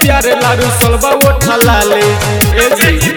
प्यारे लारू सलबा उठा लाले ए जी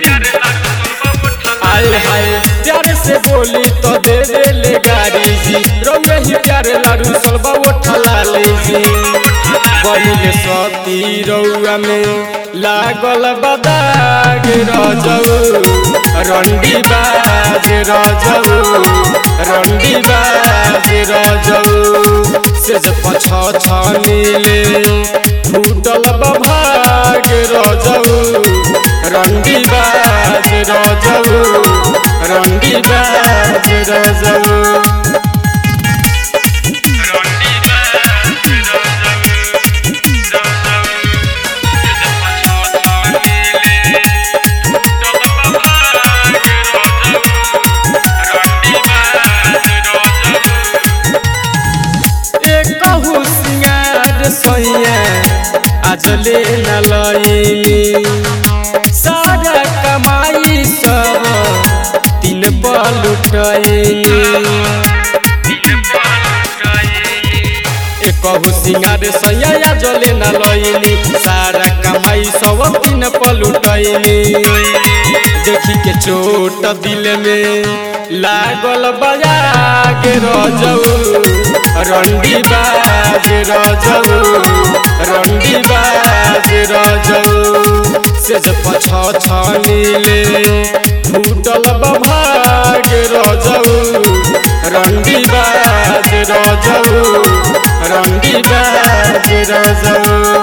आए हाय प्यारे से बोली तो दे दे ले गाड़ी जी रौए ही प्यारे लारू सलबा उठा लाले जी बनिले सती रौआ में लागल बदाग रजऊ रंडी बाज रजऊ रंडी बाज रजऊ से जब पछ छनीले फूटल बभाग रजऊ रंडी बाज रजऊ रंडी बाज रजऊ कहू सिंगार सैया आज ले न लईनी सारा कमाई सब तीन पल उठैनी कहू सिंगार सैया आज ले न लईनी सारा कमाई सब तीन पल उठैनी देखी के चोट दिल में लागल बजा के रजऊ रंडी बाज रजऊ रंडी बाज रजऊ से जब पछ छनीले फूटल बभाग रजऊ रंडी बाज रजऊ रंडी बाज रजऊ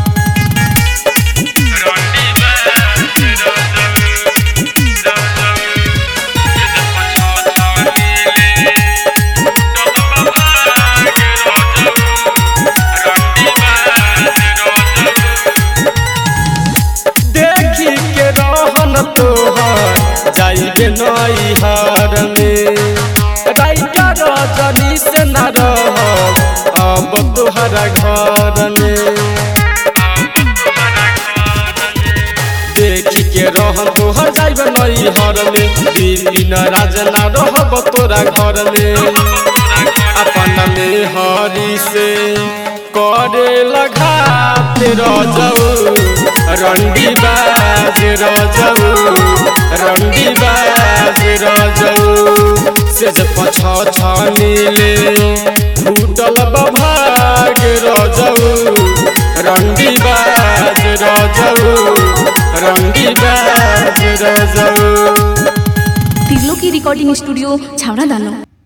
देखी के रहन तोहर जाइबे नई हर में राइका रजनी से न रह अब तोहरा घर में देखी के रहन तोहर जाइबे नई हर में दिन राज न रहब तोरा घर में अपन में हरी से करे लगात रजऊ रंडी बाज रजऊ रंडी बाज रजऊ से जब पछ छनीले फूटल बभाग रजऊ रंडी बाज रजऊ रंडी बाज रजऊ तिरलो की रिकॉर्डिंग स्टूडियो छावड़ा दानो